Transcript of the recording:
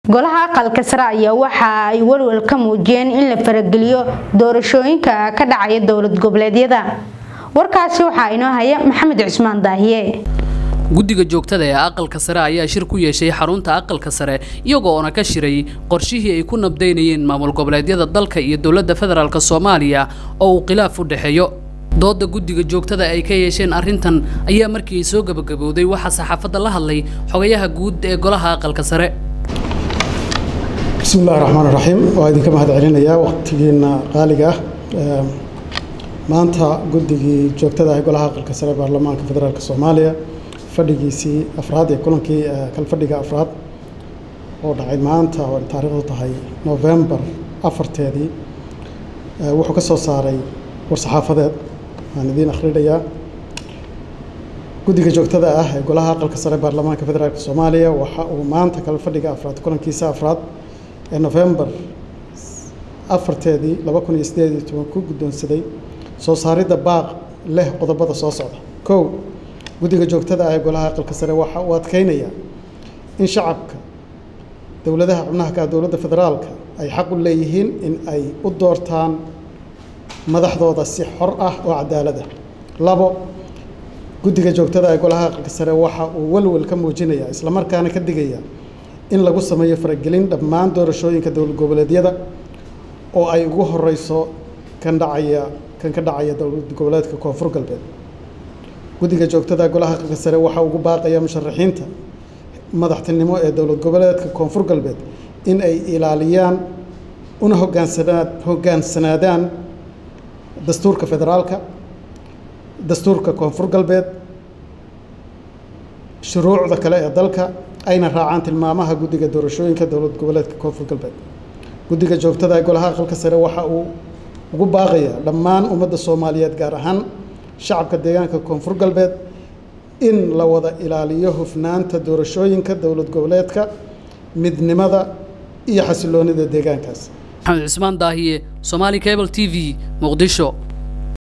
golaha aqalka sare ayaa waxa ay walwal ka muujiyeen in la farageliyo doorashooyinka ka dhacaya dowlad goboleedyada warkaasi waxaa inoo haya maxamed cusmaan daahiye guddiga joogtada ee aqalka sare ayaa shir ku yeeshay xarunta aqalka sare iyagoona ka shiray qorshihii ay ku nabdaynayeen maamul goboleedyada dalka iyo dowladda federaalk soomaaliya oo uu khilaaf u dhexeeyo dooda guddiga joogtada ay ka yeesheen arrintan ayaa markii ay soo gabagabowday waxaa saxaafadda la hadlay xogayaha guud ee golaha aqalka sare bismi illahi raxmaan raxiim waa idinka mahad celinayaa waqtigiina qaaliga ah maanta guddigii joogtada ah golaha aqalka sare baarlamaanka federaalk soomaaliya fadhigiisii afraad ee kulankii kalfadhiga afraad oo dhacay maanta oo taariikhdu tahay novembar afarteedii wuxuu ka soo saaray war-saxaafadeed waan idiin akhrinayaa guddiga joogtada ah ee golaha aqalka sare baarlamaanka federaalk soomaaliya waxa uu maanta kalfadhiga afraad kulankiisa afraad ee novembar afarteedii laba kun iyo sideed iyo toban ku guddoonsaday soo saaridda baaq leh qodobada soo socda kow guddiga joogtada ah ee golaha aqalka sare waxa uu adkeynayaa in shacabka dowladaha xubnaha ka dowladda federaalka ay xaq u leeyihiin in ay u doortaan madaxdooda si xor ah oo cadaalada labo guddiga joogtada ee golaha aqalka sare waxa uu walwal ka muujinayaa islamarkaana ka digaya in lagu sameeyo faragelin dhammaan doorashooyinka dowlad goboleedyada oo ay ugu horeyso kan dhacaya kan ka dhacaya dowlad goboleedka koonfur galbeed guddiga joogtada golaha aqalka sare waxa ugu baaqaya musharaxiinta madaxtinimo ee dowlad goboleedka koonfur galbeed in ay ilaaliyaan una hogaansanaa hogaansanaadaan dastuurka federaalka dastuurka koonfur galbeed shuruucda kale ee dalka ayna raacaan tilmaamaha guddiga doorashooyinka dowlad goboleedka koonfur galbeed guddiga joogtada ee golaha aqalka sare waxa uu ugu baaqayaa dhammaan ummadda soomaaliyeed gaar ahaan shacabka deegaanka koonfur galbeed in la wada ilaaliyo hufnaanta doorashooyinka dowlad goboleedka midnimada iyo xasiloonida deegaankaas maxamed cusmaan daahiye somaali cable t v muqdisho